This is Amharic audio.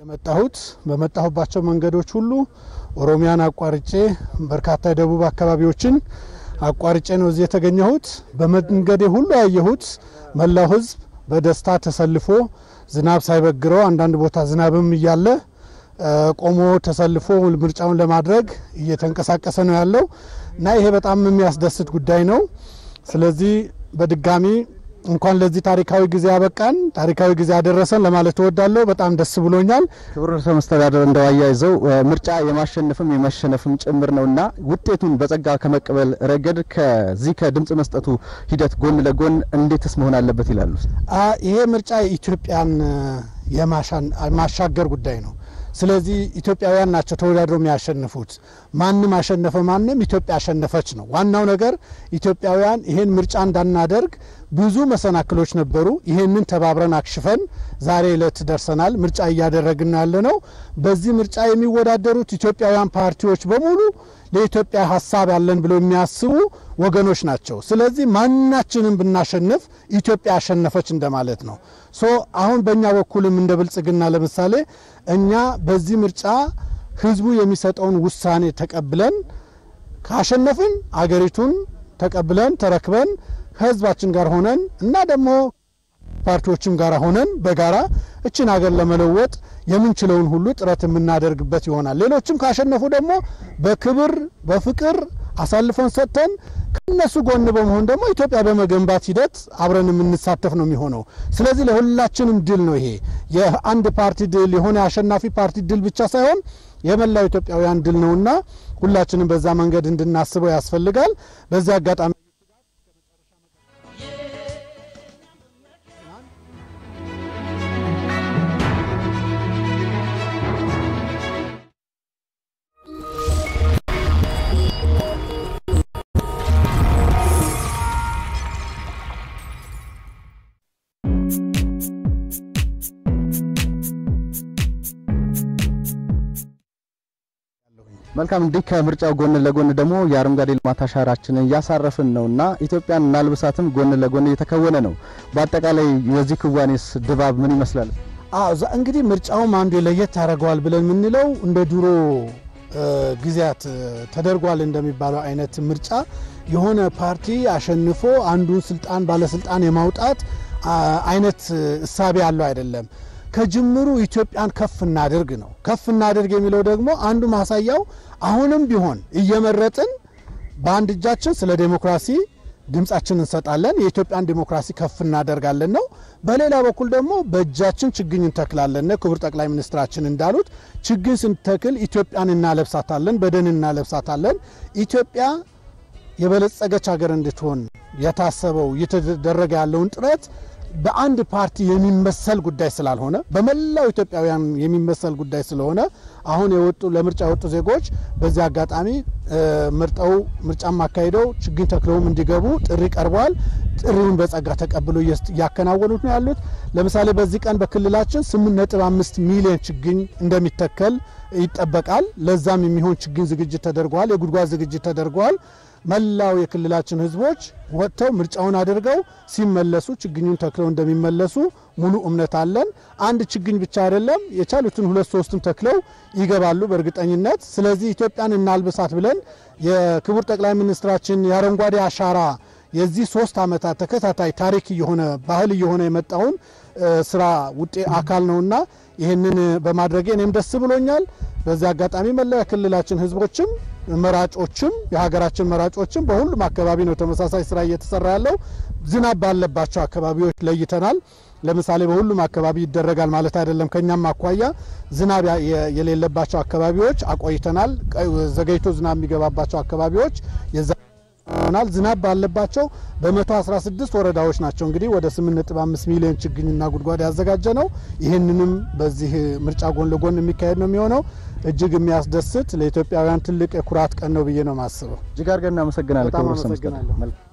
የመጣሁት በመጣሁባቸው መንገዶች ሁሉ ኦሮሚያን አቋርጬ በርካታ የደቡብ አካባቢዎችን አቋርጬ ነው እዚህ የተገኘሁት። በመንገዴ ሁሉ ያየሁት መላው ሕዝብ በደስታ ተሰልፎ ዝናብ ሳይበግረው አንዳንድ ቦታ ዝናብም እያለ ቆሞ ተሰልፎ ምርጫውን ለማድረግ እየተንቀሳቀሰ ነው ያለው እና ይሄ በጣም የሚያስደስት ጉዳይ ነው። ስለዚህ በድጋሚ እንኳን ለዚህ ታሪካዊ ጊዜ ያበቃን ታሪካዊ ጊዜ ያደረሰን ለማለት እወዳለሁ። በጣም ደስ ብሎኛል። ክቡር ርዕሰ መስተዳደር እንደው አያይዘው ምርጫ የማሸነፍም የመሸነፍም ጭምር ነውና ውጤቱን በጸጋ ከመቀበል ረገድ ከዚህ ከድምጽ መስጠቱ ሂደት ጎን ለጎን እንዴትስ መሆን አለበት ይላሉ? ይሄ ምርጫ ኢትዮጵያን የማሻገር ጉዳይ ነው። ስለዚህ ኢትዮጵያውያን ናቸው ተወዳድረው የሚያሸንፉት። ማንም አሸነፈ ማንም ኢትዮጵያ አሸነፈች ነው ዋናው ነገር። ኢትዮጵያውያን ይሄን ምርጫ እንዳናደርግ ብዙ መሰናክሎች ነበሩ። ይሄንን ተባብረን አክሽፈን ዛሬ ዕለት ደርሰናል። ምርጫ እያደረግን ያለ ነው። በዚህ ምርጫ የሚወዳደሩት ኢትዮጵያውያን ፓርቲዎች በሙሉ ለኢትዮጵያ ሀሳብ ያለን ብለው የሚያስቡ ወገኖች ናቸው። ስለዚህ ማናችንም ብናሸንፍ ኢትዮጵያ አሸነፈች እንደማለት ነው። ሶ አሁን በእኛ በኩልም እንደ ብልጽግና ለምሳሌ እኛ በዚህ ምርጫ ህዝቡ የሚሰጠውን ውሳኔ ተቀብለን ካሸነፍን አገሪቱን ተቀብለን ተረክበን ከህዝባችን ጋር ሆነን እና ደግሞ ፓርቲዎችም ጋር ሆነን በጋራ እችን ሀገር ለመለወጥ የምንችለውን ሁሉ ጥረት የምናደርግበት ይሆናል። ሌሎችም ካሸነፉ ደግሞ በክብር በፍቅር አሳልፈን ሰጥተን ከነሱ ጎን በመሆን ደግሞ ኢትዮጵያ በመገንባት ሂደት አብረን የምንሳተፍ ነው የሚሆነው። ስለዚህ ለሁላችንም ድል ነው ይሄ የአንድ ፓርቲ ድል የሆነ አሸናፊ ፓርቲ ድል ብቻ ሳይሆን የመላው ኢትዮጵያውያን ድል ነውና ሁላችንም በዛ መንገድ እንድናስበው ያስፈልጋል። በዚህ አጋጣሚ መልካም እንዲህ ከምርጫው ጎን ለጎን ደግሞ የአረንጓዴ ልማት አሻራችንን እያሳረፍን ነውና ኢትዮጵያን እናልብሳትም ጎን ለጎን እየተከወነ ነው። በአጠቃላይ የዚህ ክዋኔስ ድባብ ምን ይመስላል? እንግዲህ ምርጫውም አንዱ ለየት ያደርገዋል ብለን የምንለው እንደ ድሮ ጊዜያት ተደርጓል እንደሚባለው አይነት ምርጫ የሆነ ፓርቲ አሸንፎ አንዱን ስልጣን ባለስልጣን የማውጣት አይነት እሳቤ ያለው አይደለም። ከጅምሩ ኢትዮጵያን ከፍ እናድርግ ነው። ከፍ እናድርግ የሚለው ደግሞ አንዱ ማሳያው አሁንም ቢሆን እየመረጥን በአንድ እጃችን ስለ ዴሞክራሲ ድምፃችን እንሰጣለን፣ የኢትዮጵያን ዴሞክራሲ ከፍ እናደርጋለን ነው። በሌላ በኩል ደግሞ በእጃችን ችግኝ እንተክላለን። ክቡር ጠቅላይ ሚኒስትራችን እንዳሉት ችግኝ ስንተክል ኢትዮጵያን እናለብሳታለን፣ በደን እናለብሳታለን። ኢትዮጵያ የበለጸገች ሀገር እንድትሆን የታሰበው እየተደረገ ያለውን ጥረት በአንድ ፓርቲ የሚመሰል ጉዳይ ስላልሆነ በመላው ኢትዮጵያውያን የሚመሰል ጉዳይ ስለሆነ አሁን የወጡ ለምርጫ የወጡ ዜጎች በዚህ አጋጣሚ መርጠው ምርጫም አካሂደው ችግኝ ተክለውም እንዲገቡ ጥሪ ቀርበዋል። ጥሪውን በጸጋ ተቀብሎ እያከናወኑት ነው ያሉት። ለምሳሌ በዚህ ቀን በክልላችን 8.5 ሚሊዮን ችግኝ እንደሚተከል ይጠበቃል። ለዛም የሚሆን ችግኝ ዝግጅት ተደርገዋል። የጉድጓድ ዝግጅት ተደርገዋል። መላው የክልላችን ሕዝቦች ወጥተው ምርጫውን አድርገው ሲመለሱ ችግኙን ተክለው እንደሚመለሱ ሙሉ እምነት አለን። አንድ ችግኝ ብቻ አይደለም፣ የቻሉትን ሁለት ሶስትም ተክለው ይገባሉ በእርግጠኝነት። ስለዚህ ኢትዮጵያን እናልብሳት ብለን የክቡር ጠቅላይ ሚኒስትራችን የአረንጓዴ አሻራ የዚህ ሶስት ዓመታት ተከታታይ ታሪክ እየሆነ ባህል እየሆነ የመጣውን ስራ ውጤ አካል ነውና ይህንን በማድረጌ እኔም ደስ ብሎኛል። በዚህ አጋጣሚ መላው የክልላችን ህዝቦችም መራጮችም የሀገራችን መራጮችም በሁሉም አካባቢ ነው ተመሳሳይ ስራ እየተሰራ ያለው። ዝናብ ባለባቸው አካባቢዎች ለይተናል። ለምሳሌ በሁሉም አካባቢ ይደረጋል ማለት አይደለም። ከኛም አኳያ ዝናብ የሌለባቸው አካባቢዎች አቆይተናል። ዘገይቶ ዝናብ የሚገባባቸው አካባቢዎች ይሆናል። ዝናብ ባለባቸው በ116 ወረዳዎች ናቸው እንግዲህ ወደ 8.5 ሚሊዮን ችግኝና ጉድጓድ ያዘጋጀ ነው። ይህንንም በዚህ ምርጫ ጎን ለጎን የሚካሄድ ነው የሚሆነው። እጅግ የሚያስደስት ለኢትዮጵያውያን ትልቅ የኩራት ቀን ነው ብዬ ነው የማስበው። እጅግ አድርገን እናመሰግናለን። በጣም ክቡር ርዕሰ መስተዳድር። አመሰግናለሁ። መልካም